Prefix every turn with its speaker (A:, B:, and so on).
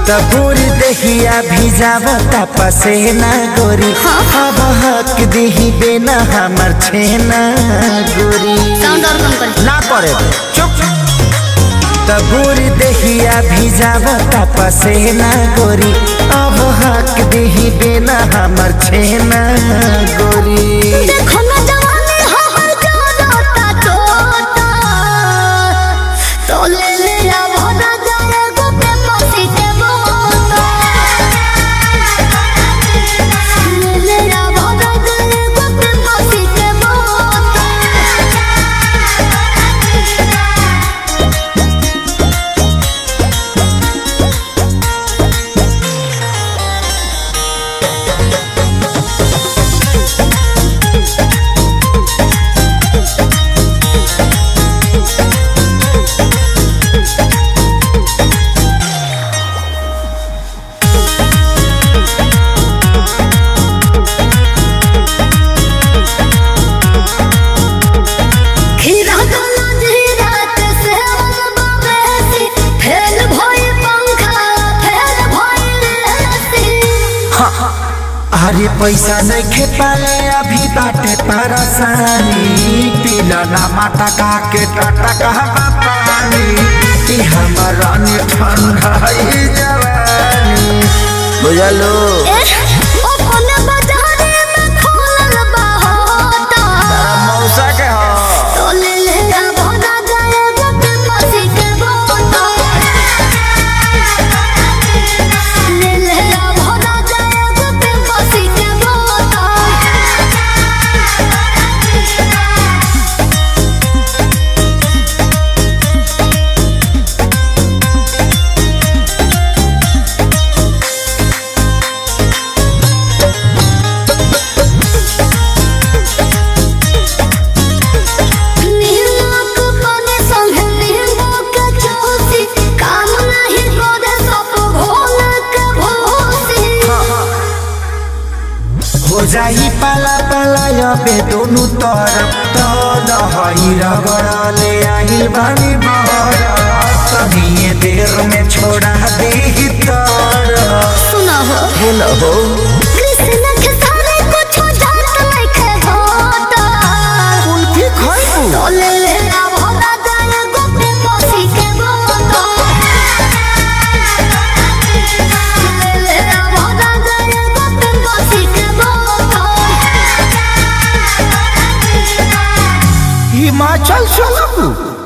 A: तबूर दहिया भिजावता पसेना गोरी अब हक दिही बेना हमर छेना गोरी
B: साउंड और कम कर
A: ना करे चुप तबूर दहिया भिजावता पसेना गोरी अब हक दिही बेना हमर छेना गोरी
B: देखो ना जवानी हमर जोरता तोता तो ले ले आ भरा जाए गोपे पसी के बोता ले ले आ भरा जाए गोपे पसी के बोता खीरा गला धीरा के सेवन बाबेसी फेल भई पंखा फेल भई लेसी
A: अरे पैसा नहीं खे पाले अभी बाटे परेशानी पीला ना माता का के टाटा कहा पानी कि हमारा ने ठंडा ही जवानी बुझलो
B: ए ओ कोने बाजारे में खोलल बा होता
A: मौसा के हो
B: तो ले ले आ भोना जाए गोपे पसी के बोता ले ले आ भोना जाए गोपे पसी के बोता नीलोक बने संगे नीलोक जोशी काम नाही करे सब भोलक भोसी
A: हो जाई पाला पाला अबे दोनों तरफ तो दहई रगड़ले आहिल बानी बहर तनिए देर में छोड़ा दे तर
B: सुना हो
A: हेलो हो
B: कृष्ण के सारे कुछ जात नहीं होता
A: कुल्फी खाइबू
B: तो ले ले आ भोला जाए गोपे पसी के बोता ले ले आ भोला जाए गोपे पसी के बोता
A: हिमाचल चलबू